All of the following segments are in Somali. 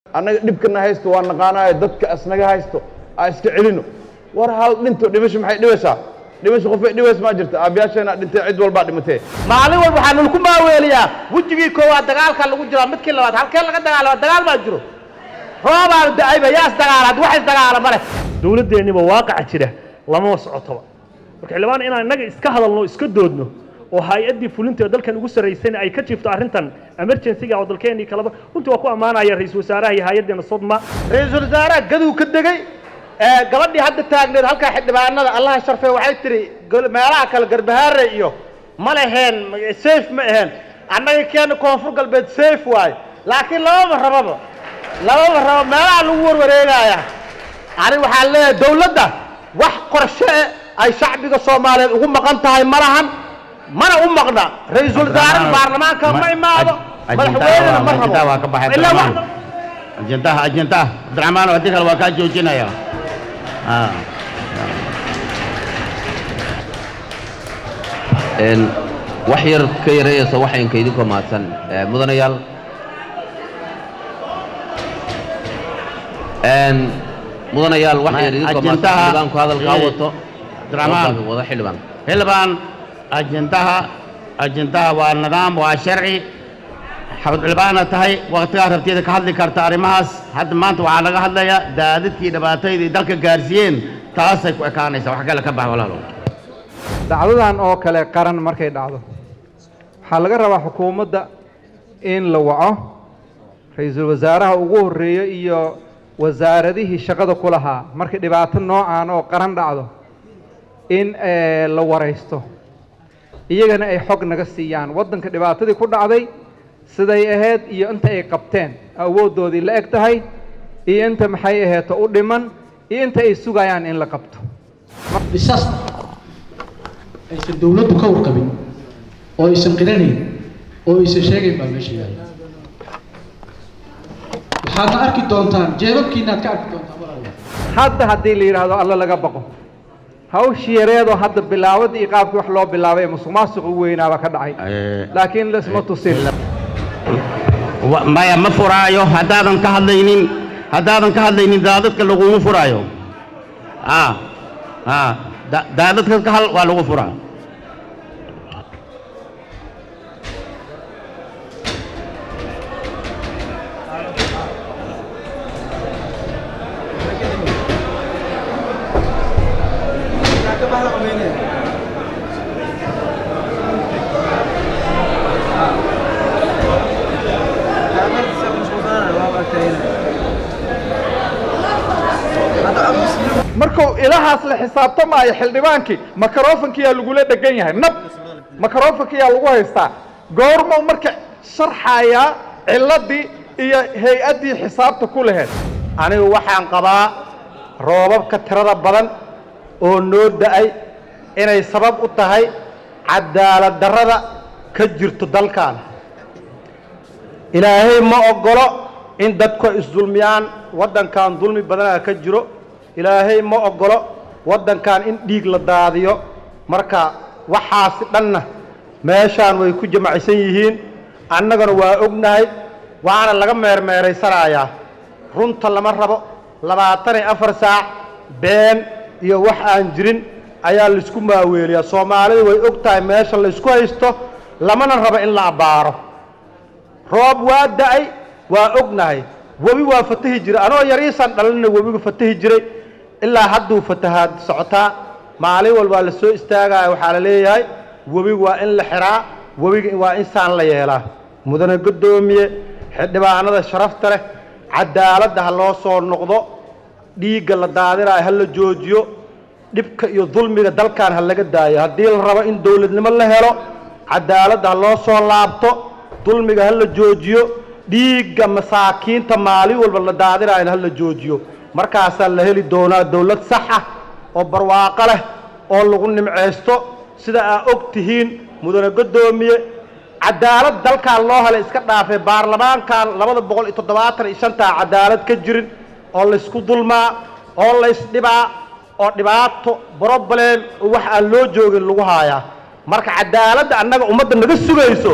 annaga dhibkana haysto waa naqaanaayo dadka asnaga haysto aa iska celino war hal dhinto dhimasho maxay dhibaysaa dhimasho qofay dhibays maa jirta aabyaasheena dhintay cid walbaa dhimatee maalin walba waxaa nalaku maaweeliyaa wejigii koowaad dagaalka lagu jiraa midkii labaad halkee laga dagaalama dagaal baa jiro roobaan da-ayba yaa isdagaala had wax isdagaala ma leh dowladdeennaba waaqaca jira lamama socotoba marka xildhibaan inaan innaga iska hadalno iska doodno oo hay-addii fulinta ee dalkan ugu sarraysayna ay ka jiifto arrintan emergency-ga oo dalkeennii kaleba runtii waa ku ammaanaya ra-iisul wasaaraha iyo hay-addeena sodma ra-iisul wasaaraha gaduu ka degey ee gabadhii hadda taagneed halkaa xildhibaanada allaha sharfee waxay tihi gol- meelaha kale garbahaare iyo ma leheen safe ma aheen annaga keena koonfur galbeed safe waaye laakiin lababa rababa lababa rabo meelaha lagu warwareegaya ani waxaan leeyahay dowladda wax qorshe eh ay shacbiga soomaaliyeed ugu maqan tahay ma lahan mana u maqna ra-iisul wasaaraha baarlamaanka ma imaado madaxweynena ma ajintaa waa ka rabo baxay ilaa Abdiraxmaan. wax ajintaha ajintaha abdiraxmaan haddii kale waa kaa joojinaya Ah. een wax yar ka yarayaysa waxaynka idinkoo mahadsan Ee, mudanayaal een mudanayaal wax yar idinkoo mahadsan Ajendaha- xildhibaanku hadalkaa eh, wato Abdiraxmaan. wada- wada xildhibaan xildhibaan ajintaha ajintaha waa nidaam waa sharci xabad xildhibaana tahay waqtigaa rabtiyada ka hadli karta arrimahaas hadda maanta waxaa laga hadlayaa daadadkii dhibaatayda ay dalka gaarsiiyeen taasay ku ekaanaysa wax kale ka bax walaalo dhacdadan oo kale qaran markay dhacdo waxaa laga rabaa xukuumadda in la waco ra-iisul wasaaraha ugu horreeyo iyo wasaaradihii shaqada ku lahaa markay dhibaato noocaan oo qaran dhacdo in eh, la waraysto iyagana ay xog naga siiyaan waddanka dhibaatadii ku dhacday siday ahayd iyo inta ay qabteen awooddoodii la eg tahay iyo inta maxay aheeto u dhiman iyo inta ay sugayaan in la qabto bisas aysan dowladdu ka warqabin oo aysan qiranayn oo aysan sheegayn baa meesha yaalla waxaadna arki doontaan jeebabkiinaad ka arki doontaan walaalayaal hadda haddii la yidhaahdo alla laga baqo hawshii yareedoo hadda bilaawada iyo qaabkii wax loo bilaabay ee musuq maasuq u weynaaba ka dhacay Eh, laakiin laisma tusin wa- maya ma furaayo haddaadan ka hadlaynin haddaadan ka hadlaynin daadadka laguma furaayo ah ah da- daadadka ka hal waa lagu furaa markuu ilahaas la xisaabtamaayo xildhibaankii makarofankiyaa lagula dhegan yahay nab makarofankiyaa lagu haystaa goormuu marka sharxayaa ciladii iyo hay-addii xisaabta ku laheyd anigu waxaan qabaa roobabka tirada badan oo noo da-ay inay sabab u tahay cadaalad darrada ka jirto dalkan ilaahay ma oggolo in dadku ay isdulmiyaan waddankan dulmi badanaa ka jiro ilaahay ma oggolo waddankan in dhiig la daadiyo marka waxaasi dhanna meeshaan way ku jamacsan yihiin annagana waa ognahay waana laga meermeeraysanayaa runta lama rabo labaatan iyo afar saac been iyo wax aan jirin ayaa laysku maaweeliyaa soomaalidu way og tahay meesha laysku haysto lamana rabo in la abbaaro roob waa da-ay waa ognahay webi waa fatahi jiray anoo yariisaan dhalinna webigu fatahi jiray ilaa hadduu fatahaad socotaa maalin walbaa la soo istaagaya waxaa la leeyahay webigu waa in la xiraa webiga waa in saan la yeelaa mudane guddoomiye xildhibaanada sharafta leh cadaaladda ha loo soo noqdo dhiigga la daadinayo ha la joojiyo dhibka iyo dulmiga dalkan ha laga daayo haddii la rabo in dowladnimo la helo cadaaladda ha loo soo laabto dulmiga ha la joojiyo dhiigga masaakiinta maalin walba la daadinayana ha la joojiyo markaasaa la heli doonaa dowlad sax ah oo barwaaqo leh oo lagu nimceysto sida aa og tihiin mudane guddoomiye cadaalad dalkan loo helay iska dhaafay baarlamaankan labada boqol iyo toddobaatan iyo shantaa cadaalad ka jirin oo laysku dulmaa oo laysdhibaa oo dhibaato broblem wax aan loo joogin lagu haayaa marka cadaaladda annaga ummadda naga sugayso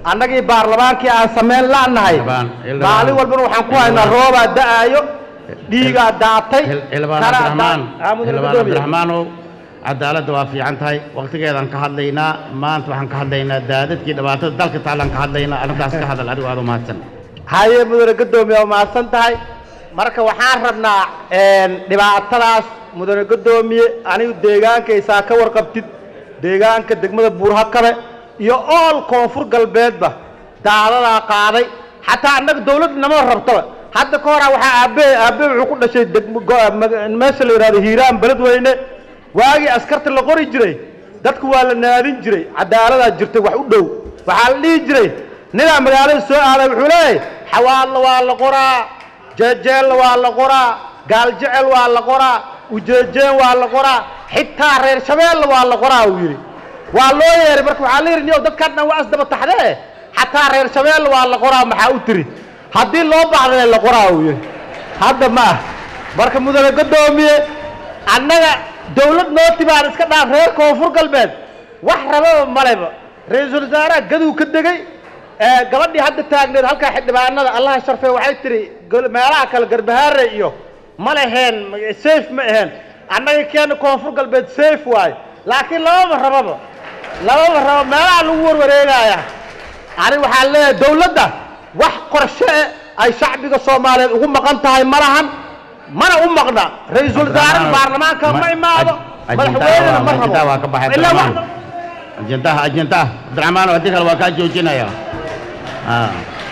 annagii baarlamaankii aan samayn la'nahay Xildhibaan, xildhibaan. maalin walbana waxaan ku haynaa roobaa da'aayo dhiigaa daatay xildhibaan kanaa cabdiraxmaan daa- Ah, mudane xildhibaan guddoomiye. cabdiraxmaanow cadaaladda waa fiican tahay waqtigeedaan ka hadlaynaa maanta waxaan ka hadlaynaa daadadkii dhibaatada dalka taalaan ka hadlaynaa arrintaas ka hadal adigu aad u mahadsan haye mudane guddoomiye waa mahadsan tahay marka waxaan rabnaa een, dhibaatadaas mudane guddoomiye anigu deegaankaysaa ka warqabtid deegaanka degmada buurhakabe iyo ool koonfur galbeedba daadadaa qaaday xataa annaga dawladda nama rabtaba hadda ka horaa waxaa aabe aabe wuxuu ku dhashay degmo go- maga- meesha la yidhahdo hiiraan beledweyne waagii askarta la qori jiray dadku waa la naadin jiray cadaaladaa jirtay wax u dhow waxaa la dhihi jiray ninaa magaalada soo aaday wuxuu leeyahay xawaalna waa la qoraa jeejeelna waa la qoraa gaaljecel waa la qoraa ujeejeen waa la qoraa xitaa reer shabeelna waa la qoraa uu yidhi waa loo yeeray marka waxaa la yidhi niyow dadkan dhan waa isdaba taxdee xataa reer shabeelna waa la qoraa maxaa u tiri haddii loo baahdana la qoraa uu yidhi hadda ma ah marka mudane guddoomiye annaga dawlad noo timaan iska dhaaf reer koonfur galbeed wax rababa maleba ra-iisul wasaaraha gaduu ka degey ee gabadhii hadda taagneed halkaa xildhibaanada allaha sharfee waxay tiri gol- meelaha kale garbahaare iyo ma leheen ma- safe ma aheen annaga keena koonfur galbeed safe waaye laakiin lababa rababa lababa rabo meelaha lagu warwareegaya ani waxaan leeyahay dawladda wax qorshe eh ay shacbiga soomaaliyeed ugu maqan tahay ma lahan mana u maqna ra-iisul wasaaraha baarlamaanka ma imaado madaxweynena ma rabo ajendaha waa ka baxay ilaa wax cabdiraxmaan ajendaha ajendaha cabdiraxmaan haddii kale waa kaa joojinaya Ah.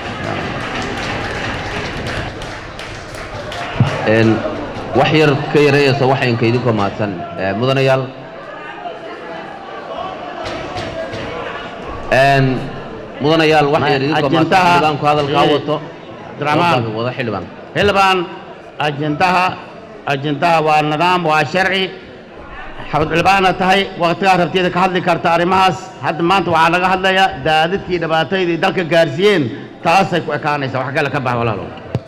Een, wax yar ka yareeyaysa waxaynka idinkoo mahadsan Ee, mudanayaal Een, mudanayaal wax yar idinkoo mahadsan ajendaha xildhibaanku hadalkaa ee, wato cabdiraxmaan wada xildhibaan xildhibaan ajendaha ajendaha waa nidaam waa sharci xabadcilbaana tahay waqtigaa rabtiyada ka hadli karta arrimahaas hadda maanta waxaa laga hadlayaa daadadkii dhibaatadii dalka gaarsiiyeen taasay ku ekaanaysa wax kale ka bax walaalo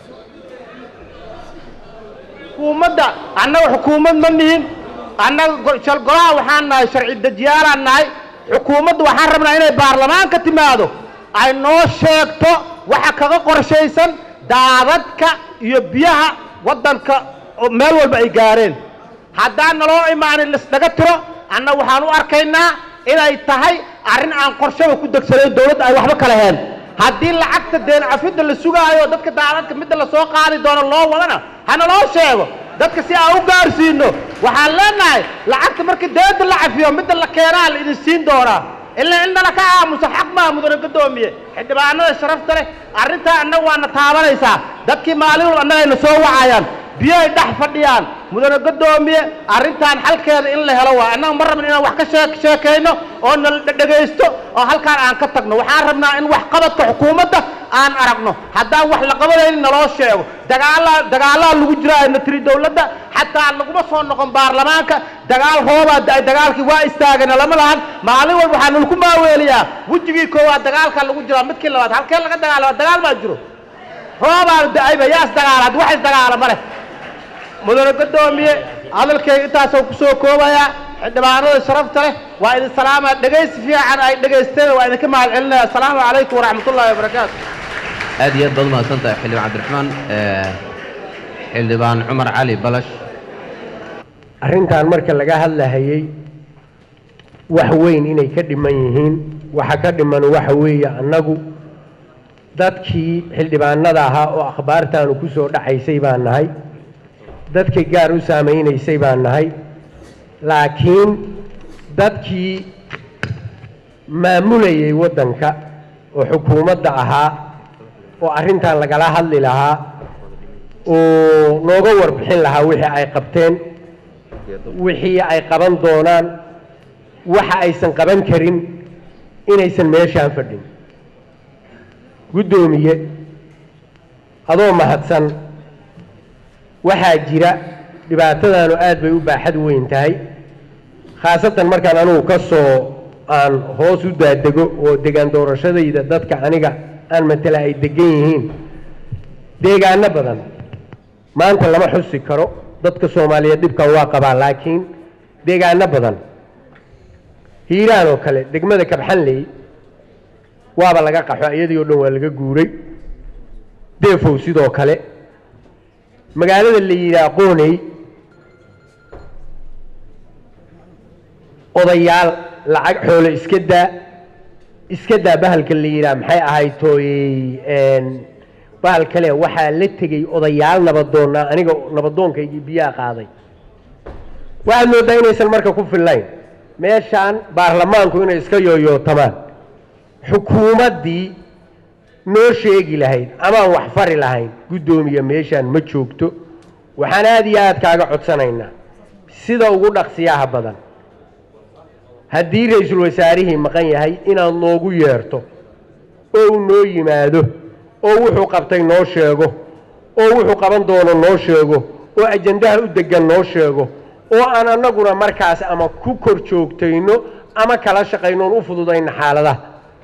xukuumadda annaga xukuumad ma nihin annaga go- shal golaha waxaan nahay sharci dejiyaalaan nahay xukuumadda waxaan rabnaa inay baarlamaanka timaado ay noo sheegto waxa kaga qorshaysan daadadka iyo biyaha waddanka oo meel walba ay gaareen haddaan naloo imaanin lisnaga tiro annaga waxaan u arkaynaa inay tahay arrin aan qorshaba ku degsanayn dowladda ay waxba kala heen haddii lacagta deen cafidda la sugaayo dadka daadadka midda la soo qaadi doono loo wadana hana loo sheego dadka si aan u gaarsiino waxaan leenahay lacagta markii deedda la cafiyo midda la keenaa la idin siin doonaa ilaa in nala ka aamuso xaq maa mudane guddoomiye xildhibaanada sharafta leh arrintaa annaga waana taabanaysaa dadkii maalin walba annagayna soo wacayaan biyoay dhex fadhiyaan mudane guddoomiye arrintan xalkeeda in la helo waa annaga ma rabno inaan wax ka shee- sheekayno oo nala dhegaysto oo halkaan aan ka tagno waxaan rabnaa in wax qabadka xukuumadda aan aragno haddaan wax la qabanaynin naloo sheego dagaalaa dagaalaa lagu jira ayna tiri dowladda xataa laguma soo noqon baarlamaanka dagaal roobaa da- dagaalkii waa istaagana lama lahan maalin walba waxaa nalaku maaweeliyaa wejigii koowaad dagaalkaa lagu jiraa midkii labaad halkee laga dagaalama dagaal baa jiro roobaa da-ayba yaa isdagaala haddi wax isdagaala ma leh mudane guddoomiye hadalkayga intaasoo ku soo koobayaa xildhibaanada sharafta leh waa idin salaamaa dhegaysi fiican ay dhegaysteen waa idinka mahad celinaya asalaamu calaykum waraxmatullaahi wabarakaatu aad iyo aad baad umahadsan tahay xildhibaan cabdiraxmaan Ee, xildhibaan cumar cali balash arrintan marka laga hadlahayey wax weyn inay ka dhiman yihiin waxa ka dhiman waxa weeye annagu dadkii xildhibaanada ahaa oo akhbaartaanu ku soo dhacaysay baan nahay dadkii gaar u saamaynaysay baan nahay laakiin dadkii maamulayay waddanka oo xukuumadda ahaa oo arrintan lagala hadli lahaa oo nooga warbixin lahaa wixii ay qabteen wixii ay qaban doonaan waxa aysan qaban karin inaysan meeshaan fadhin guddoomiye adoo mahadsan waxaa jira dhibaatadaanu aad bay u baaxad weyn tahay khaasatan markaan anugu ka soo aan hoos u daadego oo degaan doorashadayda dadka aniga aan matala ay degan yihiin deegaano badan maanta lama xusi karo dadka soomaaliyeed dhibkan waa qabaa laakiin deegaano badan hiiraan oo kale degmada kabxanley waaba laga qaxo iyadii oo dhan waa laga guuray deefow sidoo kale magaalada la yidhaha qooney odayaal lacag xoolo iska daa iska daa bahalka la yidhaha maxay ahayd tooyey bahal kale waxaa la tegey odayaal nabadoonnaa aniga nabadoonkaygii biyaha qaaday waxaad mooddaa inaysan marka ku fillayn meeshaan baarlamaanku inay iska yooyootamaan xukuumaddii noo sheegi lahayd amaan wax fari lahayn guddoomiye meeshaan ma joogto waxaan aada iyo aad kaaga codsanaynaa sida ugu dhaqsiyaha badan haddii ra-iisul wasaarihii maqan yahay inaad noogu yeerto oo uu noo yimaado oo wuxuu qabtay noo sheego oo wuxuu qaban doono noo sheego oo ajandaha u deggan noo sheego oo aan annaguna markaas ama ku kor joogtayno ama kala shaqayno oon u fududayno xaaladaha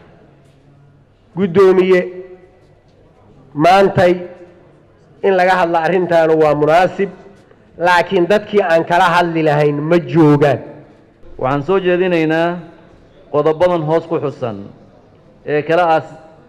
guddoomiye maantay in laga hadla arrintaanu waa munaasib laakiin dadkii aan kala hadli lahayn ma joogaan waxaan soo jeedinaynaa qodobadan hoos ku xusan ee kala as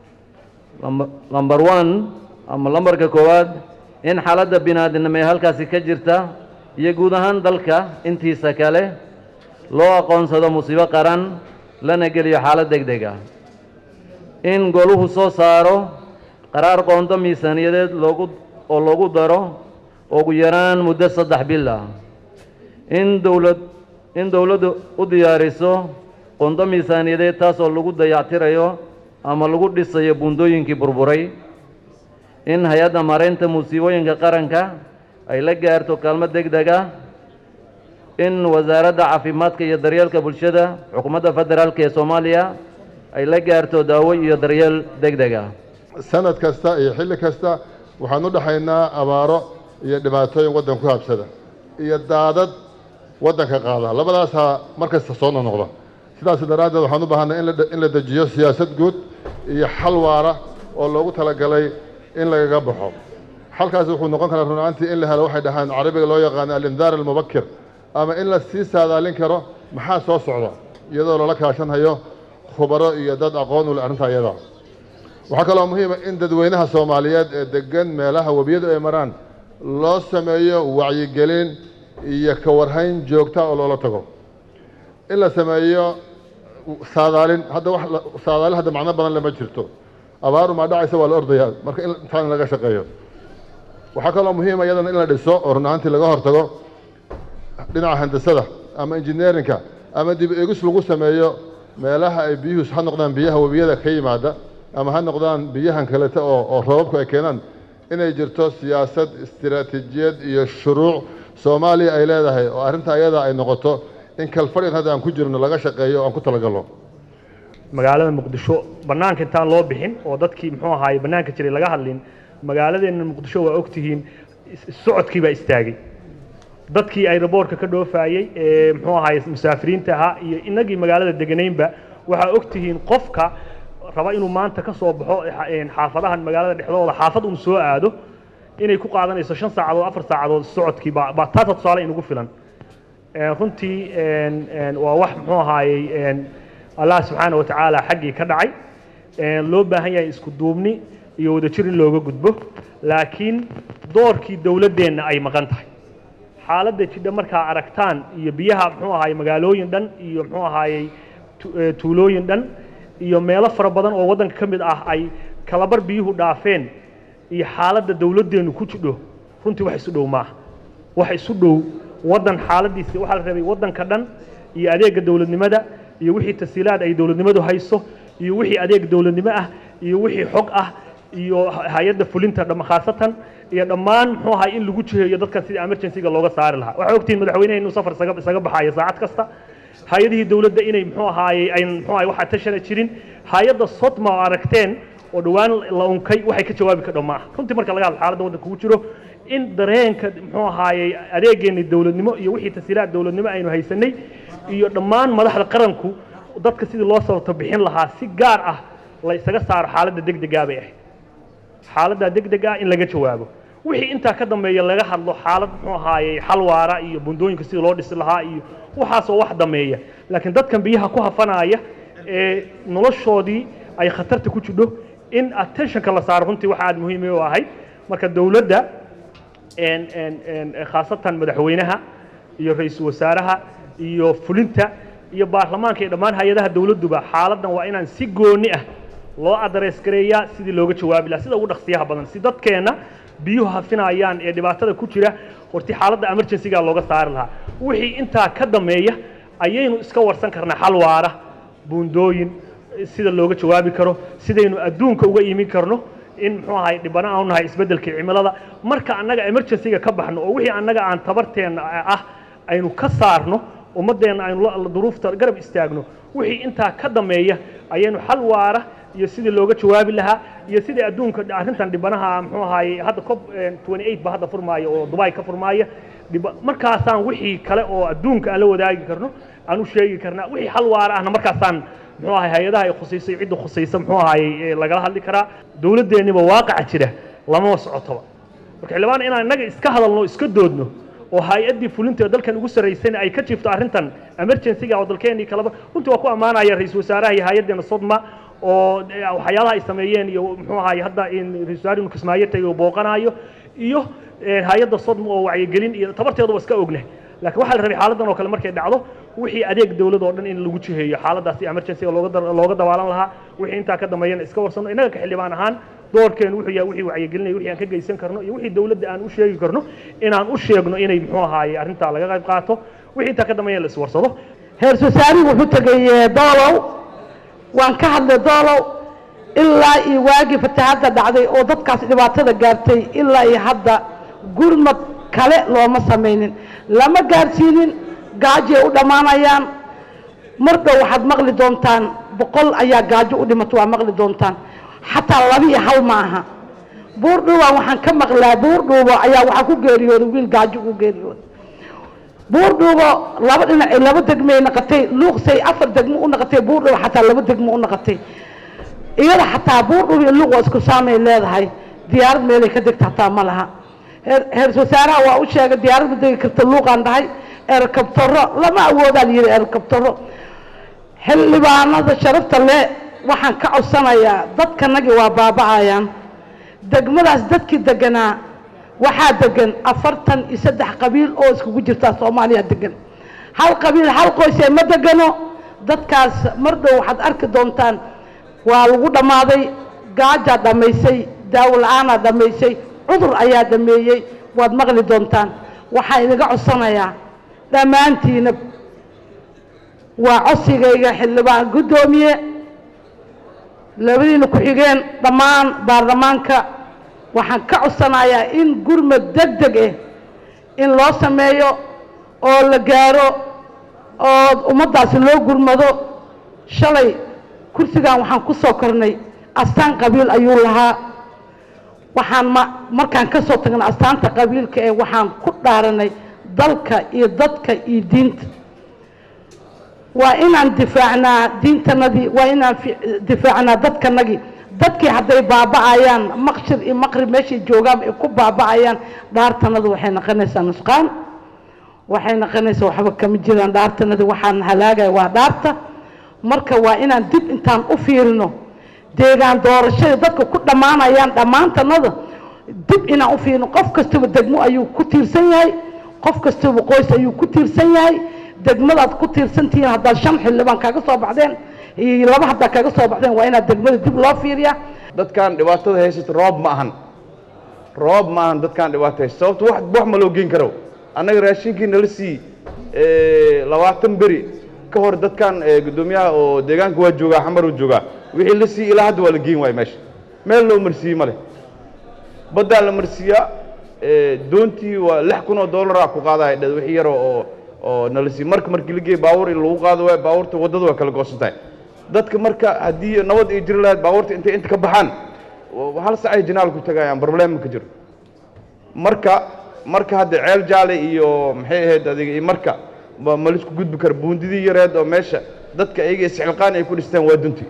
number one ama lambarka koowaad in xaaladda bini-aadinimo ee halkaasi ka jirta iyo guud ahaan dalka intiisa kale loo aqoonsado musiibo qaran lana geliyo xaalad deg deg ah in goluhu soo saaro qaraar qoonto miisaaniyadeed loogu oo loogu daro ugu yaraan muddo saddex bil ah in dowlad in dowladdu u diyaariso qoonto miisaaniyadeed taasoo lagu dayactirayo ama lagu dhisayo buundooyinkii burburay in hay-adda maaraynta musiibooyinka qaranka ay la gaarto kaalmo deg deg ah in wasaaradda caafimaadka iyo daryeelka bulshada xukuumadda federaalk ee soomaaliya ay la gaarto daawo iyo daryeel deg deg ah sanad kasta iyo xilli kasta waxaan u dhexaynaa abaaro iyo dhibaatooyin waddan ku habsada iyo daadad waddanka qaada labadaasaa mar kasta soo nonoqda sidaas daraaddeed waxaan u baahanay in la dejiyo siyaasad guud iyo xal waara oo loogu talagalay in lagaga baxo xalkaasi wuxuu noqon karaa runaantii in la helo waxay dhahaan carabiga loo yaqaano alindaar almubakir ama in la sii saadaalin karo maxaa soo socda iyadoo loola kaashanhayo khubaro iyo dad aqoon u leh arrinta iyada waxaa kaloo muhiima in dadweynaha soomaaliyeed ee degan meelaha webiyadu ay maraan loo sameeyo wacyigelin iyo ka warhayn joogta oo loola tago in la sameeyo saadaalin hadda wax saadaalin hadda macno badan lama jirto abaaru maa dhacaysa waa la ordayaa marka in intaan laga shaqeeyo waxaa kaloo muhiima iyadana in la dhiso oo run ahaantii laga hortago dhinaca handasada ama engineerinka ama dib eegis lagu sameeyo meelaha ay biyuhu ha noqdaan biyaha webiyada ka yimaada ama ha noqdaan biyahan kalete oo oo roobabku ay keenaan inay jirto siyaasad istiraatiijiyad iyo shuruuc soomaaliya ay leedahay oo arrinta ayada ay noqoto in kalfadhin hadda aan ku jirno laga shaqeeyo o aan ku talagalno magaalada muqdisho bannaanka intaan loo bixin oo dadkii muxuu ahaaye bannaanka jiray laga hadlin magaaladeenna muqdisho waa ogtihiin socodkii baa istaagay dadkii aeroboortka ka dhoofaayey ee muxuu ahaaye musaafiriinta ahaa iyo innagii magaalada deganaynba waxaa ogtihiin qofka raba inuu maanta ka soo baxo xaafadahan magaalada dhexdooda xaafad un soo aado inay ku qaadanayso shan saacadood afar saacadood socodkii baa baa taasa tusaale inugu filan runtii waa wax muxuu ahaayey allah subxaana wa tacaala xaggii ka dhacay loo baahan yahay isku duubni iyo wadajir in looga gudbo laakiin doorkii dowladdeenna ay maqan tahay xaaladda jidha markaa aragtaan iyo biyaha muxuu ahaayey magaalooyin dhan iyo muxuu ahaayey tuulooyin dhan iyo meelo fara badan oo waddanka ka mid ah ay kalabar biyuhu dhaafeen iyo xaaladda dowladdeennu ku jidho runtii wax isu dhow maaha wax isu dhow waddan xaaladiisi waxaa la rabay waddanka dhan iyo adeegga dowladnimada iyo wixii tasiilaad ay dowladnimadu hayso iyo wixii adeeg dowladnimo ah iyo wixii xog ah iyo hay-adda fulinta dham khaasatan iyo dhammaan muxuu ahay in lagu jiheeyo dadkan sidii emergency-ga looga saari lahaa waxaa ogtihiin madaxweynaha inuu safar isaga isaga baxayo saacad kasta hay-adihii dowladda inay muxuu ahaayey ayn muxuu ahay waxaa tashana jirin hay-adda sodma oo aragteen oo dhowaan la unkay waxay ka jawaabi ka dhammaa runtii marka laga hadlo xaaladda waddanka ugu jiro in dareenka muxuu ahaayey adeegeenni dowladnimo iyo wixii tasiilaad dowladnimo aynu haysanay iyo dhammaan madaxda qaranku dadka sidii loo sababto bixin lahaa si gaar ah la isaga saaro xaaladda degdegaa bay ahayd xaaladda degdeg ah in laga jawaabo wixii intaa ka dambeeya laga hadlo xaalad muxuu ahaayey xal waara iyo bundooyinka sidii loo dhisi lahaa iyo waxaasoo wax dameeya laakiin dadkan biyaha ku hafanaaya ee noloshoodii ay khatarta ku jidho in attentionka la saaro runtii waxa aad muhiim u ahayd marka dowladda een een een khaasatan madaxweynaha iyo ra-iisul wasaaraha iyo fulinta iyo baarlamaanka iyo dhammaan hay-adaha dowladduba xaaladdan waa inaan si gooni ah loo adrees gareeyaa sidii looga jawaabi lahaa sida ugu dhaqsiyaha badan si dadkeenna biyuhu hafinayaan ee dhibaatada ku jira horti xaaladda emergency-ga looga saari lahaa wixii intaa ka dameeya ayaynu iska warsan karnaa xal waara buundooyin sida looga jawaabi karo sidaynu adduunka uga iimin karno in muxuu ahay dhibana aanu nahay isbeddelka cimilada marka annaga emergency-ga ka baxno oo wixii annaga aan tabarteenna ah aynu ka saarno ummaddeenna aynu la- duruufta garab istaagno wixii intaa ka dameeya ayaynu xal waara iyo sidii looga jawaabi lahaa iyo sidii adduunka arrintan dhibanaha muxuu ahaayey hadda cop 28 ba hadda furmaaya oo dubai ka furmaaya dhiba- markaasaan wixii kale oo adduunka aan la wadaagi karno aan u sheegi karnaa wixii xal waara ahna markaasaan muxuu ahay hay-adaha ay khusaysay cidda khusaysa muxuu ahaayey ee lagala hadli karaa dowladdeeniba waaqaca jira lamama socotoba marka xildhibaan inaan innaga iska hadalno iska doodno oo hay-addii fulinta ee dalkan ugu sarraysayna ay ka jiifto arrintan emergency-ga oo dalkeennii kaleba runtii waa ku ammaanaya ra-iisul wasaaraha iyo hay-addeena sodma oo eh, waxyaalaha ay sameeyeen iyo muxuu ahaay hadda in ra-isul wasaare inu kismaayo tagay oo booqanayo iyo eh, hay-adda sodma oo wacyigelin iyo tabarteeduba iska ognah laakiin waxaa la rabay xaaladdan oo kale markay dhacdo wixii adeeg dowlad oo dhan in lagu jiheeyo xaaladaasi emergency-ga looga dar- looga dabaalan lahaa wixii intaa ka dambeeyana iska warsano innaga ka xildhibaan ahaan doorkeenu wuxuu yahay wixii wacyigelinaya wixii aan ka geysan karno iyo wixii dowladda aan u sheegi karno inaan u sheegno inay muxuu ahaaye arrintaa laga qayb qaato wixii intaa ka dambeeyana la iswarsado heer wasaarihi wuxuu tegay eh, doolow waan ka hadlay doolow ilaa iyo waagii fatahaadda dhacday oo dadkaas dhibaatada gaartay ilaa iyo hadda gurmad kale looma samaynin lama gaarsiinin gaajay u dhammaanayaan mar dhow waxaad maqli doontaan boqol ayaa gaajo u dhimato waa maqli doontaan xataa laba iyo hal ma aha buurdhuubaan waxaan ka maqlaa buurdhuubo ayaa waxaa ku geeriyooday wiil gaajo ku geeriyooday buurdhuubo laba dhinac ay laba degmay naqatay luuqsay afar degmo u naqatay buurdhuubo xataa laba degmo u naqatay iyada xataa buurdhuubo iyo luuq waa isku saamay leedahay diyaarad meelay ka degta xataa ma laha heer heer wasaaraha waa u sheegay diyaarad ma degi karta luuqaan dhahay erkabtaro lama awoodaan yidhi erkabtaro xildhibaanada sharafta le waxaan ka codsanayaa dadkanagii waa baaba'ayaan degmadaas dadkii deganaa waxaa degan afartan iyo saddex qabiil oo iskugu jirtaa soomaaliya degan hal qabiil hal qoysee ma degano dadkaas mar dhow waxaad arki doontaan waa lagu dhammaaday gaajaa dhammaysay daawo la-aanaa dhammaysay cudur ayaa dhameeyey waad maqli doontaan waxaa inaga codsanayaa dhammaantiina waa codsigayga xildhibaan guddoomiye labadiina ku-xigeen dhammaan baarlamaanka waxaan ka codsanayaa in gurmad deg deg ah in loo sameeyo oo la gaaro oo ummaddaasi loo gurmado shalay kursigan waxaan ku soo kornay astaan qabiil ayuu lahaa waxaan ma markaan ka soo tagnay astaanta qabiilka ee waxaan ku dhaaranay dalka iyo dadka iyo diinta waa inaan difaacnaa diintanadii waa inaan fi- difaacnaa dadkanagii dadkii hadday baaba'ayaan maqshir iyo maqrib meeshay joogaan ay ku baaba'ayaan dhaartanadu waxay noqonaysaa nusqaan waxay noqonaysaa waxba kama jiraan dhaartanadii waxaan halaagaya waa dhaarta marka waa inaan dib intaan u fiirino deegaan doorashada dadka ku dhammaanayaan dhammaantanada dib inaan u fiirino qof kastaba degmo ayuu ku tiirsan yahay qof kastaba qoys ayuu ku tiirsan yahay degmadaad ku tiirsantihiin haddaad shan xildhibaan kaga soo baxdeen iyo laba haddaa kaga soo baxdeen waa inaad degmada dib loo fiiriyaa dadkan dhibaatada haysata roob ma ahan roob ma ahan dadkan dhibaato haysta sababto wax wax ma loo geen karo annaga raashinkii nala sii labaatan beri ka hor dadkan eh, guddoomiyaha oo deegaanka waa joogaa xamar uu joogaa wixii la sii ilaa hadda waa la geen waayo meesha meel loo marsiiyey ma leh baddaa la marsiiyaa eh, doontii waa lix kun oo dollaraa ku qaadaya dhed wixii yaro oo oo nala sii marka markii la geeyey baabuur in lagu qaado waay baabuurta waddada waa kala goosan tahay dadka marka haddii nabad ay jiri lahayd baabuurta intay inta ka baxaan wa- hal sac ay jinaal ku tagayaan problem ma ka jiro marka marka hadda ceel jaale iyo maxay ahayd adiga iyo marka ma ma laisku gudbi karo buundidii yareed oo meesha dadka iyaga isxilqaan ay ku dhisteen waa dunti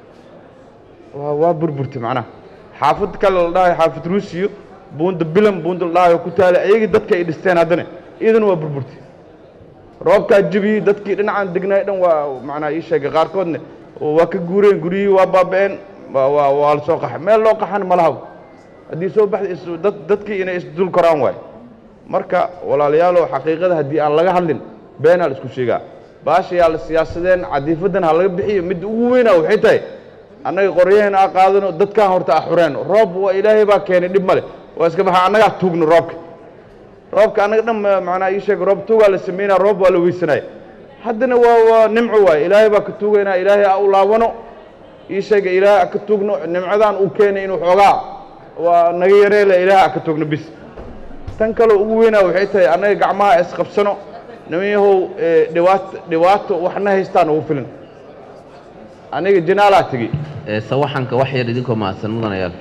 waa waa burburti macnaha xaafad kale la dhahayo xaafad ruusiyo buunda bilam buunda la dhahayo ku taala iyagii dadka ay dhisteen haddana iyadana waa burburti roobkaa jebiyey dadkii dhinacan degnaay dhan waa macnaa ii sheegay qaarkoodna oo waa ka guureen guryihii waa baaba'een waa waa waa la soo qaxay meel loo qaxan ma lahaw haddii soo baxda is dad dadkii inay isdul koraan waay marka walaalayaalow xaqiiqada haddii aan laga hadlin beenaa la isku sheegaa baashayaa la siyaasadeen cadiifadan ha laga bixiyo midda ugu weynaa waxay tahay annaga qoryaheena a qaadano dadkaan horta a xureen roob waa ilaahay baa keenay dhib male waa iska baxa annagaa tuugno roobka roobka annaga dhan macnaa ii sheeg roob tuugaa la sameynaa roob waa la weysanaya haddana waa waa nimco waaye ilaahay baa ka tuugaynaa ilaahay a u laabano ii sheega ilaahay a ka tuugno nimcadan uu keenay inuu xoogaa waa naga yareele ilaahay a ka tuugno bis tan kaloo ugu weynaa waxay tahay annaga gacmaha isqabsano nimanyahow dhibaato dhibaato waxna haystaan ugu filan aniga jinaalaa tegey sawaxanka wax yar idinkoo mahadsan mudanayaal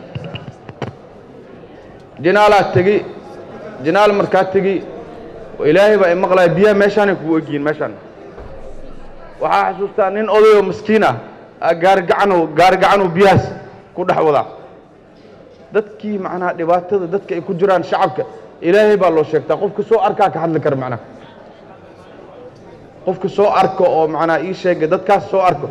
jinaalaa tegey jinaal markaa tegey ilaahay baa imaqlaya biyaha meeshaanay kugu egyihiin meeshaan waxaa xasuustaa nin odayoo maskiin ah gaarigacanu gaarigacanu biyahaas ku dhex wadaa dadkii macnaha dhibaatada dadka ay ku jiraan shacabka ilaahay baa loo sheegtaa qofka soo arkaa ka hadli kara macnaha qofka soo arko oo macnaha ii sheega dadkaas soo arko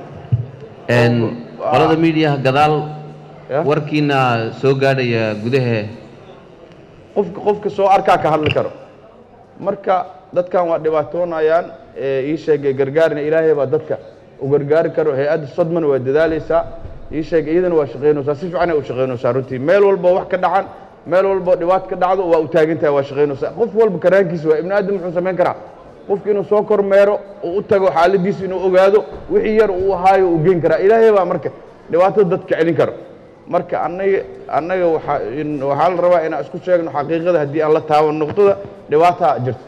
qolada miidiyaha gadaal warkiina soo gaadhaya gudahe qofka qofka soo arkaa ka hadli karo marka dadkan waa dhibaatoonayaan ii sheegay gargaarina ilaahay baa dadka u gargaari karo hay-adda sodmana waa dadaalaysaa ii sheegay iyadana waa shaqaynaysaa si fiicanay u shaqaynaysaa runtii meel walbo wax ka dhacan meel walbo dhibaat ka dhacdo waa u taagan tahay waa shaqaynaysaa qof walba karaankiisa waa ibni aadam muxuu samayn karaa qofka inuu soo kormeero uu u tago xaaladiisa inuu ogaado wixii yar uu ahaayo uu geen karaa ilaahay baa marka dhibaatada dadka celin karo marka annaga annaga waxaa waxaa la rabaa inaan isku sheegno xaqiiqada haddii aan la taaban noqdada dhibaataa jirta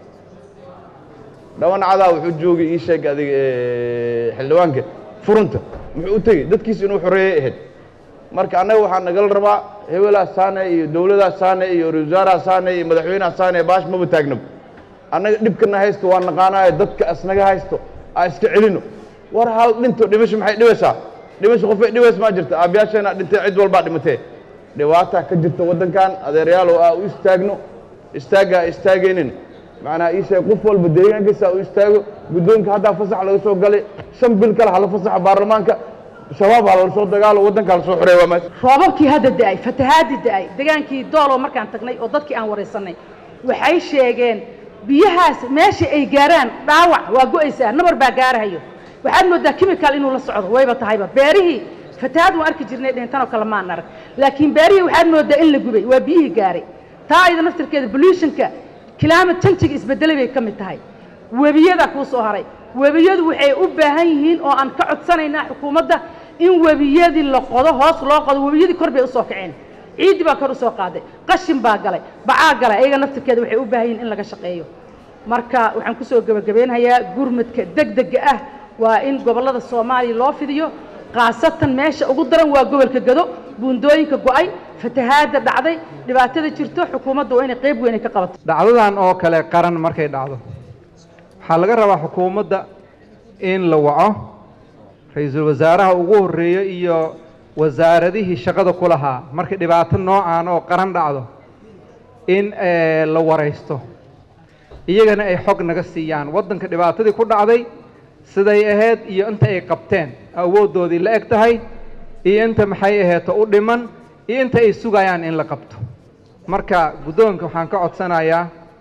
dhawanacadaa wuxuu joogay ii sheeg adiga xildhibaanka furunta muxuu u tegey dadkiisa inuu xoreeyey ahayd marka annaga waxaa nagala rabaa hebelaa saane iyo dowladaa saane iyo ra-isul wasaaraha saane iyo madaxweynaha saane baash maba taagnaba annaga dhibkana haysto waa naqaanaayo dadka asnaga haysto aa iska celino war hal dhinto dhimasho maxay dhibaysaa dhimasho qofay dhibays maa jirta aabyaasheena dhintay cid walbaa dhimatee dhibaataa ka jirta waddankan adeeryaalow aa u istaagno istaagga a istaagaynin macnaa ii sheeg qof walba deegaankiisa u istaago guddoonka haddaa fasax laga soo galay shan bil kale hala fasaxa baarlamaanka shabaab ha lala soo dagaalo waddanka hala soo xoreeya waa maas roobabkii hadda da'ay fatahaadii da'ay degaankii doolow markaan tagnay oo dadkii aan waraysanay waxay sheegeen biyahaas meesha ay gaaraan dhaawac waa go'aysaa nabar baa gaarahayo waxaad moodaa chemical inuu la socdo wayba tahayba beerihii fatahaad waan arki jirnay dhintanoo kale maan arag laakiin beerihii waxaad moodaa in la gubay waa biyihii gaaray taa ayada naftirkeeda pollutionka climate change isbedelay bay ka mid tahay webiyada kuu soo haray webiyadu waxay u baahan yihiin oo aan ka codsanaynaa xukuumadda in webiyadii la qodo hoos loo qodo webiyadii kor bay usoo kaceen ciiddi baa kor usoo qaaday qashin baa galay bacaa galay ayaga naftirkeeda waxay u baahan yihiin in laga shaqeeyo marka waxaan kusoo gebagabeynhayaa gurmadka degdega ah waa in gobollada soomaaliya loo fidiyo khaasatan meesha ugu daran waa gobolka gado buundooyinka go'ay fatahaadda dhacday dhibaatada jirto xukuumadda waa inay qayb weyn ka qabato dhacdadan oo kale qaran markay dhacdo waxaa laga rabaa xukuumadda in la waco ra-iisul wasaaraha ugu horreeyo iyo wasaaradihii shaqada ku lahaa markay dhibaato noocaan oo qaran dhacdo in la waraysto iyagana ay xog naga siiyaan waddanka dhibaatadii ku dhacday siday ahayd iyo inta ay qabteen awooddoodii la eg tahay iyo inta maxay aheeto u dhiman iyo inta ay sugayaan in la qabto marka guddoonka waxaan ka codsanayaa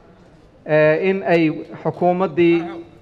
in ay xukuumaddii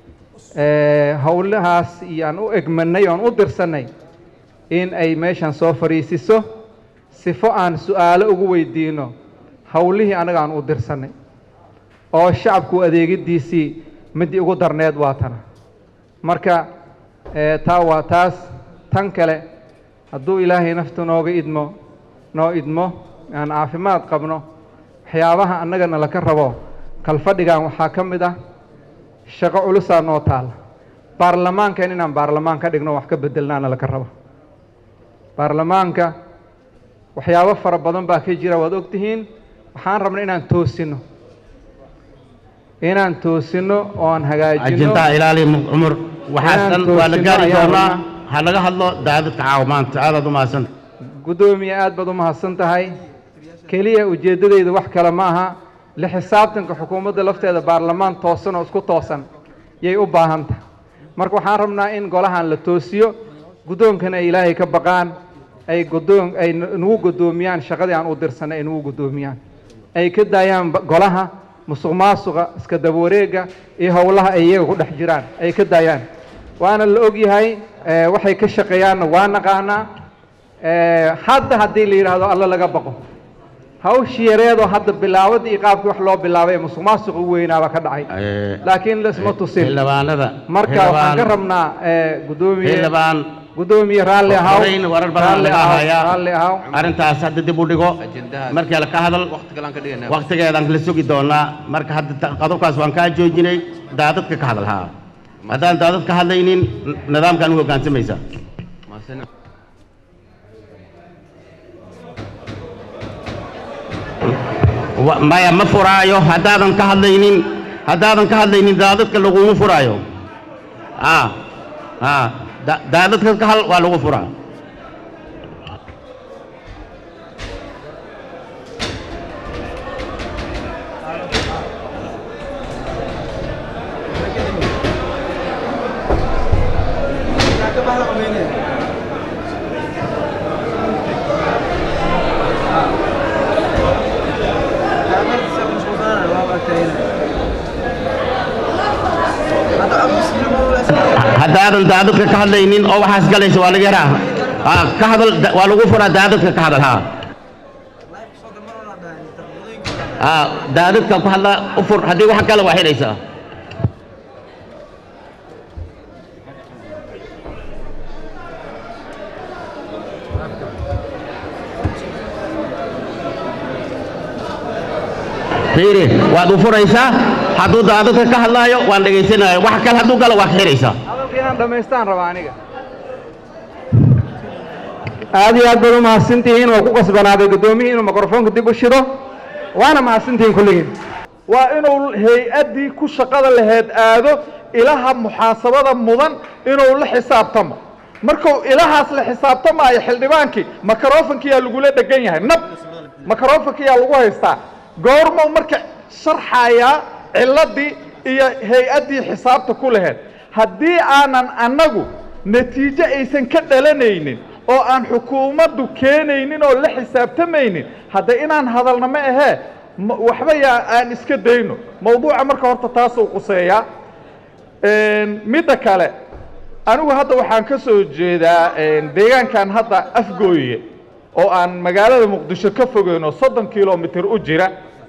howlahaas iyo aan u egmanay oan u dirsannay in ay meeshan soo fadhiisiso sifo aan su'aalo ugu weydiino howlihii annaga aan u dirsannay oo shacabku adeegiddiisii middii ugu darneed waa tana marka taa waa taas tan kale hadduu ilaahay nafta nooga idmo noo idmo aan caafimaad qabno waxyaabaha annagana laka rabo kalfadhigan waxaa ka mid ah shaqo culusaa noo taala baarlamaankan inaan baarlamaan ka dhigno wax ka bedelnaana laka rabo baarlamaanka waxyaabo fara badan baa ka jira waad ogtihiin waxaan rabnay inaan toosino inaan toosino oo aan hagaajino ajintaa ilaali cumar waxaasan waa la gaari doonaa ha laga hadlo daadadka caawimaanta aadaad u mahadsanta guddoomiye aad baad u mahadsan tahay keliya ujeeddadayda wax kale ma aha la xisaabtanka xukuumadda lafteeda baarlamaan toosan oo isku toosan yay u baahan tahay marka waxaan rabnaa in golahan la toosiyo guddoonkana ay ilaahay ka baqaan ay guddoon ay nagu guddoomiyaan shaqadii aan u dirsanay ay nagu guddoomiyaan ay ka daayaan ba- golaha musuq maasuqa iska daba wareega iyo howlaha ay iyaga ku dhex jiraan ay ka daayaan waana la og yahay eh, waxay ka shaqeeyaanna waa naqaanaa Eh, hadda haddii la yidhaahdo alla laga baqo hawshii yareedoo hadda bilaawada iyo qaabkii wax loo bilaabay ee musuq maasuq u weynaaba ka dhacay laakiin laisma tusin xildhibaanada marka waxaan ka rabnaa eh, guddoomiye xildhibaan guddoomiye raalli ahaw horeyn warar badan raalli laga ahaw hayaa raalli ahaw arrintaas hadda dib u dhigo markii la ka hadal waqtigeedaan kala sugi doonaa marka hadda ta- qodobkaas waan kaa joojinay daadadka ka hadal haa haddaan daadad ka hadlaynin n- nidaamkaan u hoggaansamaysaa Wa- maya ma furaayo haddaadan ka hadlaynin haddaadan ka hadlaynin daadadka laguma furaayo a a da- daadadka ka hal waa lagu furaa haddaadan daadadka ka hadlaynin oo waxaas galaysa waa laga yaraa Ah, ka hadal da- waa lagu furaa daadadka ka hadal haa Ah, daadadka ku hadla u fur haddii wax kale waa xidhaysaa fiiri waad u furaysaa hadduu daadadka ka hadlaayo waan dhegaysanaya wax kale hadduu galo waa ka xidhaysaa hadalka inaan dhammaystaan rabaa aniga aad iyo aad baad u mahadsantihiin waa ku qasbanaaday guddoomiyihii inuu mikrofoonka dib u shido waana mahadsantihiin kulligiin waa inuu hay-addii ku shaqada laheed aado ilaha muxaasabada mudan inuu la xisaabtamo markuu ilahaas la xisaabtamaayo xildhibaankii microfonkiyaa lagula dhegan yahay nab microfonkiyaa lagu haystaa goormuu marka sharxayaa ciladii iyo hay-addii xisaabta ku laheed haddii aanan annagu natiijo aysan ka dhalanaynin oo aan xukuumaddu keenaynin oo la xisaabtamaynin hadda inaan hadalna ma ahee ma- waxba yaa aan iska dayno mawduuca marka horta taasuu quseeyaa Een, midda kale anigu hadda waxaan ka soo jeedaa een, deegaankan hadda afgooye oo aan magaalada muqdisho ka fogeyn oo soddon kilomitir u jira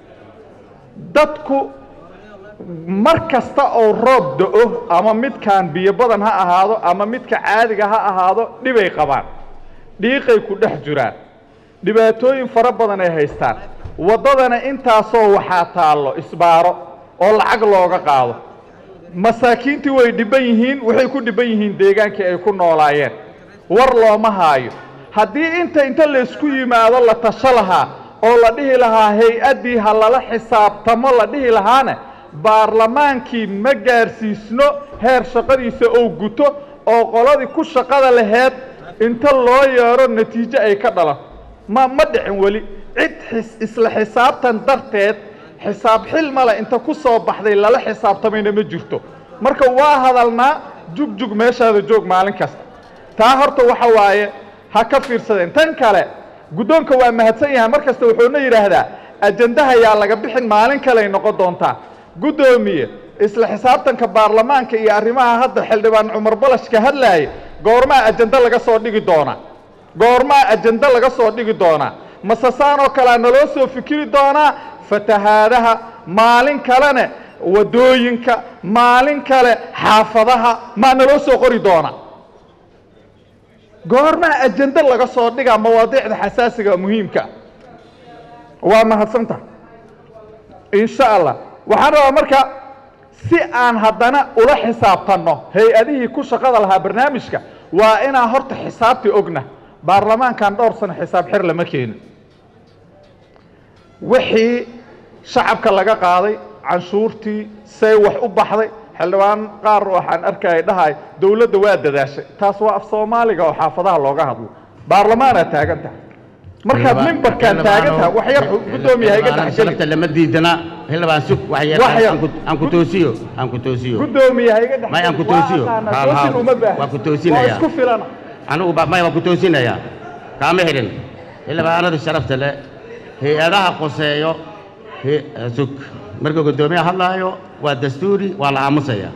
dadku mar kasta oo roob da-o ama midkaan biyo badan ha ahaado ama midka caadiga ha ahaado dhibay qabaan dhiiqay ku dhex jiraan dhibaatooyin fara badan ay haystaan waddadana intaasoo waxaa taallo isbaaro oo lacag looga qaado masaakiintii way dhibban yihiin waxay ku dhibban yihiin deegaankii ay ku noolaayeen war looma haayo haddii inta inta laysku yimaado la tasho lahaa oo la dhihi lahaa hay-addii ha lala xisaabtamo la dhihi lahaana baarlamaankii ma gaarsiisno heer shaqadiisa ou guto oo qoladii ku shaqada laheed inta loo yeero natiijo ay ka dhalan ma ma dhicin weli cid xis isla xisaabtan darteed xisaab xil male inta ku soo baxday lala xisaabtamayna ma jirto marka waa hadalnaa jugjug meeshaada joog maalin kasta taa horta waxa waaye ha ka fiirsadeen tan kale guddoonka waa mahadsan yahay mar kasta wuxuuna yidhaahdaa ajandaha yaa laga bixin maalin kaley noqon doontaa guddoomiye isla xisaabtanka baarlamaanka iyo arrimaha hadda xildhibaan cumar balash ka hadlaaya goormaa ajando laga soo dhigi doonaa goormaa ajando laga soo dhigi doonaa masasaan oo kalea naloo soo fikiri doonaa fatahaadaha maalin kalene waddooyinka maalin kale xaafadaha maa naloo soo qori doonaa goormaa ajando laga soo dhigaa mawaadiicda xasaasiga muhiimka waa mahadsanta insha allah waxaan rabaa marka si aan haddana ula xisaabtanno hay-adihii ku shaqada lahaa barnaamijka waa inaan horta xisaabtii ogna baarlamaankan dhowr sano xisaab xir lama keenin wixii shacabka laga qaaday canshuurtii say wax u baxday xildhibaan qaar waxaan arkaya dhahay dowladda waa dadaashay taas waa af soomaaliga oo xaafadaha looga hadlo baarlamaanaa taagan tahay markaad mimbarkaan taagan tahay wax yar guddoomiya ha iga dhexgeli sharafta lama diidana xildhibaan sug wax yar Wax yar. aan ku- aan ku toosiyo aan ku toosiyo guddoomiya ha iga may aan ku dhexgeli toosiyo waa aqaanaa Haal, haal. toosin uma baahan waa ku toosinaya waa isku filana anigu ba maya waa ku toosinayaa kaama xidhin xildhibaanada sharafta leh hay-adaha qoseeyo he- sug marka guddoomiyaha hadlaayo waa dastuuri waa la aamusaya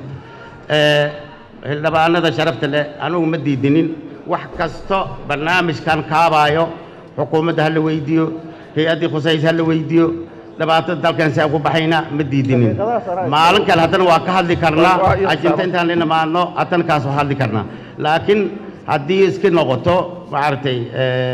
Eh, xildhibaanada sharafta leh anigu ma diidinin wax kasto barnaamijkan kaabaayo xukuumadda ha la weydiiyo hay-addii khusaysa ha la weydiiyo dhibaatada dalkan si aan ku baxayna ma diidinin maalin kale haddana waa ka hadli karnaa ajinta intaan la imaadno haddana kaas waa hadli karnaa laakiin haddii iska noqoto maaragtay eh,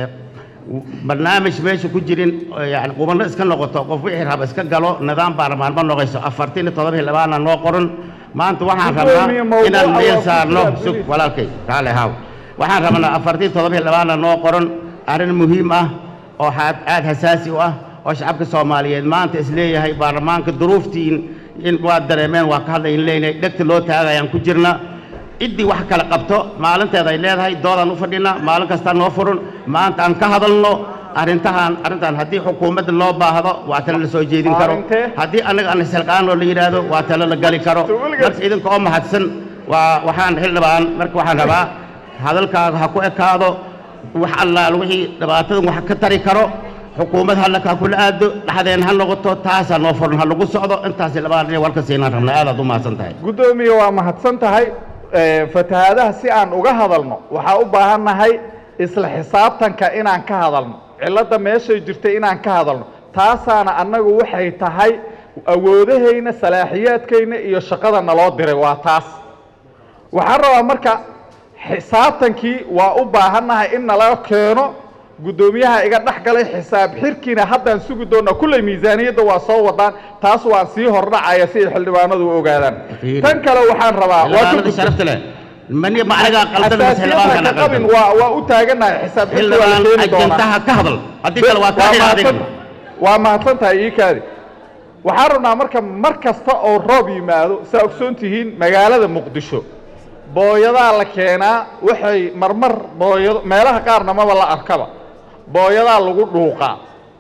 barnaamij meesha ku jirin oo yani qubano iska noqoto qof wixii raba iska galo nidaam baarlamaan ma noqoyso afartan iyo todoba iyo labaana noo qoran maanta waxaan rabnaa Gudoomiye, mawduuca inaan waa meel ku saarno jira, sug please. walaalkay kaale haaw waxaan rabnaa afartan iyo todoba iyo labaana noo qoran arrin muhiim ah oo aad aad hasaasi u ah oo shacabka soomaaliyeed maanta isleeyahay baarlamaanka duruuftiin in waa dareemeen waa ka hadlayn leenahay dhegta loo taagayaan ku jirna ciddii wax kala qabto maalinteeda ay leedahay doodaan u fadhinaa maalin kastaa noo furan maanta aan ka hadalno arrintahan arrintan haddii xukuumadda loo baahdo waa talo la soo jeedin karo haddii annaga aan isilqaan oo la yidhaahdo waa talo la gali karo marka idinka oo mahadsan waa waxaan xildhibaan marka waxaan rabaa hadalkaaga ha ku ekaado wax allaal wixii dhibaatadan wax ka tari karo xukuumad halakaa kula aado dhexdeen ha noqoto taasaa noo furan ha lagu socdo intaasi labaan dhinac warka siinaan rabnaa aadaad u mahadsan tahay guddoomiye waa mahadsan tahay Eh, fatahaadaha si aan uga hadalno waxaa u baahannahay isla xisaabtanka inaan ka hadalno cilladda meeshay jirtay inaan ka hadalno taasaana annagu waxay tahay awoodahayna salaaxiyaadkayna iyo shaqada naloo diray waa taas waxaan rabaa marka xisaabtankii waa u baahannahay in nala keeno guddoomiyaha iga dhex galay xisaab xirkiina haddaan sugi doonaa kulley miisaaniyadda waa soo wadaan taas waan sii hordhacaya si ay xildhibaanadu u ogaadaan tan kale waxaan rabaa waa ka xildhibaanada gudbo- sharafta leh mani ma anigaa qaldan mise xildhibaanka xasaasiyadda ana ka qabin qaldan waa waa u taaganahay xisaab xirki waa la xildhibaan keeni doonaa ajantaha ka hadal haddii kale waa kaa xidha adiga mahadsan- waa mahadsan tahay ii kaadi waxaan rabnaa marka mar kasta oo roob yimaado saa ogsoon tihiin magaalada muqdisho booyadaa la keenaa waxay marmar booyado meelaha qaarna maba la arkaba booyadaa lagu dhuuqaa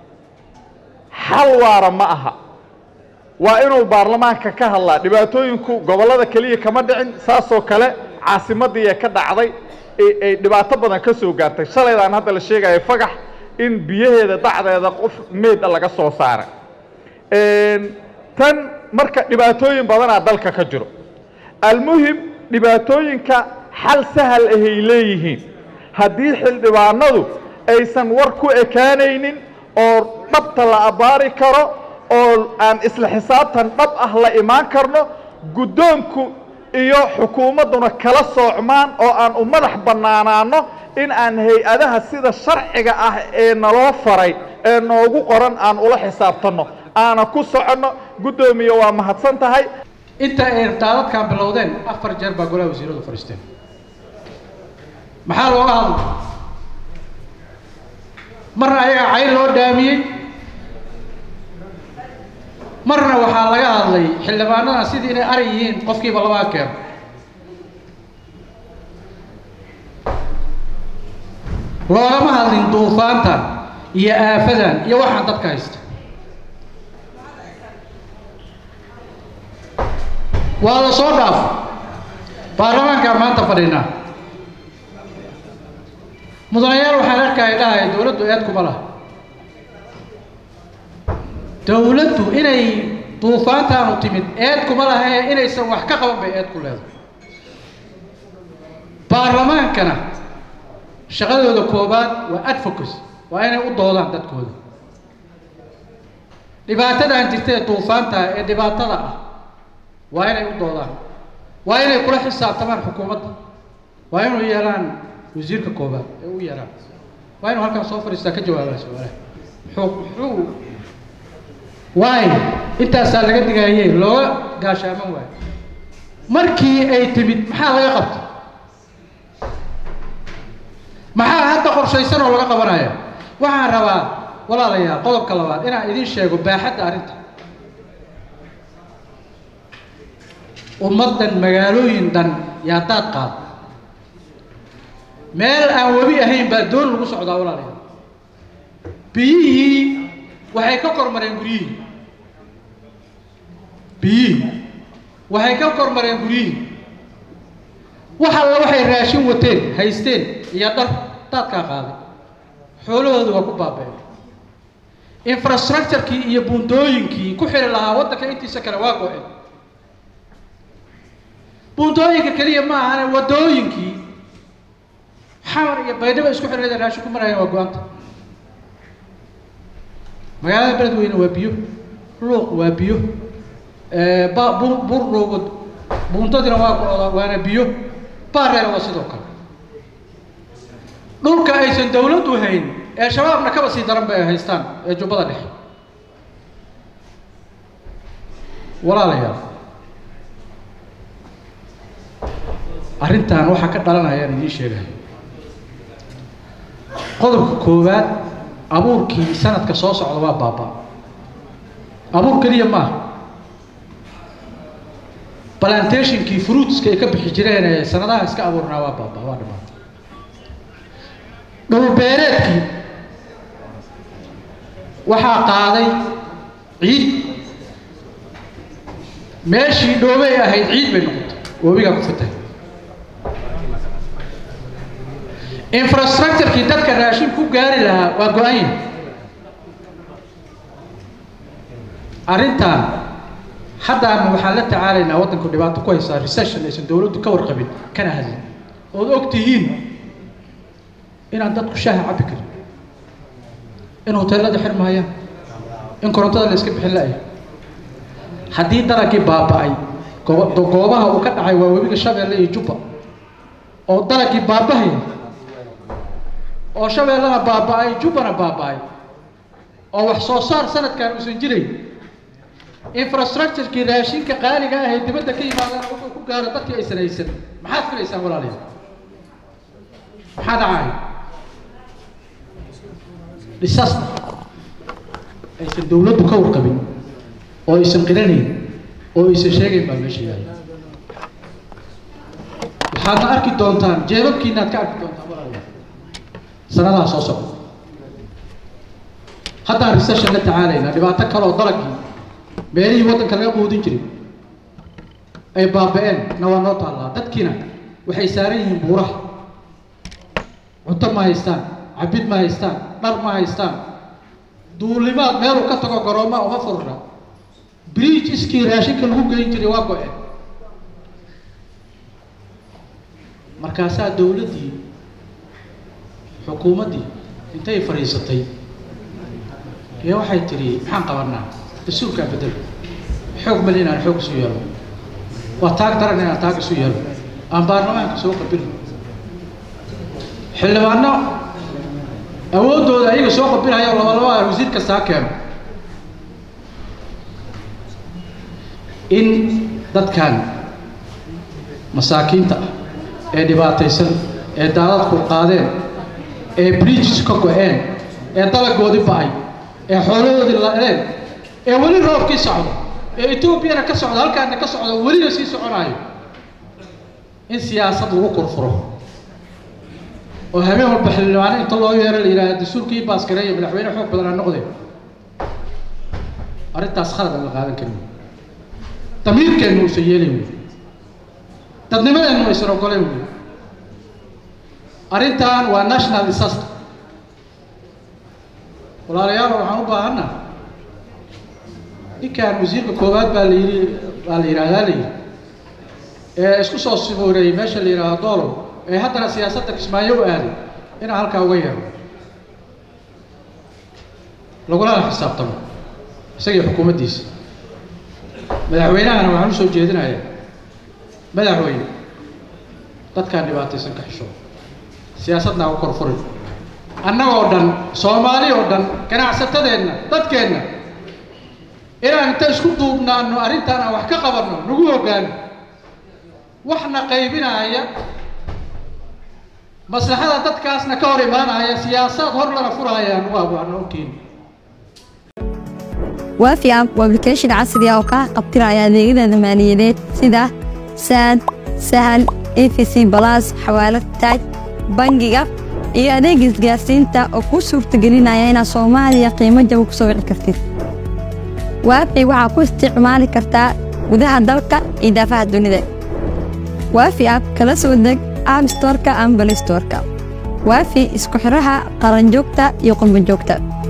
xal waara ma aha waa inuu baarlamaanka ka hadlaa dhibaatooyinku gobollada keliya kama dhicin saasoo kale caasimadii ee ka dhacday ee- ay dhibaato badan ka soo gaartay shalaydaan hadda la sheegaya fagax in biyaheeda dacdeeda qof meeda laga soo saaray Een, tan marka dhibaatooyin badanaa dalka ka jiro almuhim dhibaatooyinka xal sahal ahay leeyihiin haddii xildhibaanadu aysan war ku ekaanaynin oo dhabta la abbaari karo oo aan isla xisaabtan dhab ah la imaan karno guddoonku iyo xukuumadduna kala soocmaan oo aan u madax bannaanaano in aan hay-adaha sida sharciga ah ee naloo faray ee noogu qoran aan ula xisaabtanno aana ku soconno guddoomiye waa mahadsan tahay inta ay daadadkan bilowdeen afar jeer baa golaha wasiiradu fadhiisteen maxaa looga hadlay marna ayaga cayn loo dhaamiyey marna waxaa laga hadlay xildhibaanadan sidii inay ari yihiin qofkiiba labaa keeno loogama hadlin duufaantan iyo aafadan iyo waxaan dadka haysta waa la soo dhaafo baarlamaankaan maanta fadhinaa mudanayaal waxaan arkaya dhahaya dowladdu eed kuma laha dowladdu inay duufaantaanu timid eed kuma laha ee inaysan wax ka qaban bay eed ku leedahay baarlamaankana shaqadooda koobaad waa advocacy waa inay u doodaan dadkooda dhibaatadan jirta ee duufaanta ee dhibaatada ah waa inay u doodaan waa inay kula xisaabtamaan xukuumadda waa inuu yeelaan wasiirka koobaad ee u yeelaan waa inuu halkan soo fadhiistaa ka jawaabaa su-aalaha muxuu muxuu waay intaasaa laga digaayey looga gaashaaman waayo markii ay timid maxaa laga qabta maxaa hadda qorshaysan oo laga qabanaya waxaan rabaa walaalayaal qodobka labaad inaan idiin sheego baaxadda arrinta ummaddan magaalooyin dhan yaa daad qaada meel aan webi ahayn baa doon lagu socdaa walaalayaal biyihii waxay ka kormareen guryihii biyihii waxay ka kormareen guryihii wax alla waxay raashin wateen haysteen iyo dhar daadkaa qaaday xoolahoodu waa ku baaba'een infrastructurekii iyo buundooyinkii ku xiri lahaa waddanka intiisa kale waa go-een buundooyinka keliya ma ahane waddooyinkii xamar iyo baydhaba isku xirada raashin ku marayaan waa go-anta magaalada beledweyne waa biyo luuq waa biyo ba bur burdhowga buuntadina waa go-da waana biyo baareer waa sidoo kale dhulka aysan dawladdu hayn ee shabaabna kaba sii daran bay haystaan ee jubbada dhexe walaalayaal arrintan waxaa ka dhalanayaan idiin sheegayo qodobka koowaad abuurkii sanadka soo socda waa baaba abuur keliya maaha plantationkii fruitska ay ka bixi jireen ee sanadaha iska abuurnaa waa baaba waa dhamaatay dhulbeereedkii waxaa qaaday ciid meeshii dhoobay ahayd ciid bay noqotay webigaa ku fatahay infrastructurekii dadka raashin ku gaari lahaa waa go-an yahay arrintan haddaana waxaan la tacaalaynaa waddanku dhibaato ku haysaa recession aysan dowladdu ka warqabin kana hadlin ood og tihiin inaan dadku shaaha cabbi karin in hoteelada xirmaayaan in korontada la iska bixin la-ay haddii dalagii baaba-ay goob- goobaha uu ka dhacay waa webiga shabeelle iyo jubba oo dalagii baabahaya oo shabeellana baaba-ay jubbana baaba-ay oo wax soo saar sanadkan uusan jirayn infrastructurekii raashinka qaaliga ah ee dibadda ka yimaadana wuxuu ku gaaro dadkii aysan haysan maxaad filaysaan walaalayaal maxaa dhacaya dhisasta aysan dowladdu ka warqabin oo aysan qiranayn oo aysan sheegayn baa meesha yaalla waxaadna arki doontaan jeebabkiinaad ka arki doontaan walaalayaal sanadaha soo socda haddaan recession la tacaalaynaa dhibaato kale oo dalagii meelihii waddanka laga quudin jiray ay baaba-een na waa noo taallaa dadkiina waxay saaran yihiin buuraha cunto ma haystaan cabid ma haystaan dhar ma haystaan duulimaad meeluu ka tago garooma uma furna bridge iskii raashinka lagu geyn jiray waa go-een markaasaa dowladdii xukuumaddii intay fadhiisatay ee waxay tidhi maxaan qabanaa dastuurkaa bedel xoog mali inaan xoog isu yeelo waa taag daran inaan taag isu yeelo aan baarlamaanka soo qabilno xildhibaano awooddooda ayaga soo qabilhayo labalaba wasiir kastaa keeno in dadkan masaakiinta ah ee dhibaataysan ee daadadku qaadeen ee bridges ka go-een ee dalagoodii ba-ay ee xoolahoodii la-een ee weli roobkii socdo ee etoobiyana ka socdo halkaana ka socdo welina sii soconaayo in siyaasad lagu kurfuro oo habeen walba xildhibaano inta loo yeero la yidhahda dastuurkii baaskareeya madaxweyne xoog badan ha noqdeen arrintaas khalad aan la qaadan karin damiirkeennu uusan yeelayn wey dadnimadeennu aysan ogoleen wey arrintan waa national disaster walaalayaal waxaan u baahanna ninkan wasiirka koowaad baa la yidhi baa la yidhahdaa la yidhi ee isku soo sibuureeyey meesha la yidhaahdo doolow ee haddana siyaasadda kismaayo u aaday inaan halkaa uga yeero lagulana xisaabtamo isagii xukuumaddiisa madaxweynahana waxaan usoo jeedinayaa madaxweyne dadkaan dhibaataysan ka xisho siyaasadna u korfurin annagoo dhan soomaali oo dhan ganacsatadeenna dadkeenna inaan inta isku duubnaano arrintaan aan wax ka qabanno nagu hoggaano waxna qaybinaya maslaxada dadkaasna ka hor imaanaya siyaasad hor lana furaya anugu abuano ogkeeni waafi app waa application casri ah oo kaa qabtiraya adeegyada maaliyadeed sida saad sahal efc balas xawaalad taaj bangiga iyo adeeg isgaarsiinta oo kuu suurtagelinaya inaad soomaaliya qiimo jaba ku soo wici kartid waafi waxaa ku isticmaali kartaa gudaha dalka iyo daafaha dunida waafi app kala soo deg app storeka ama balistoreka waafi isku xidhaha qaranjoogta iyo qurbanjoogta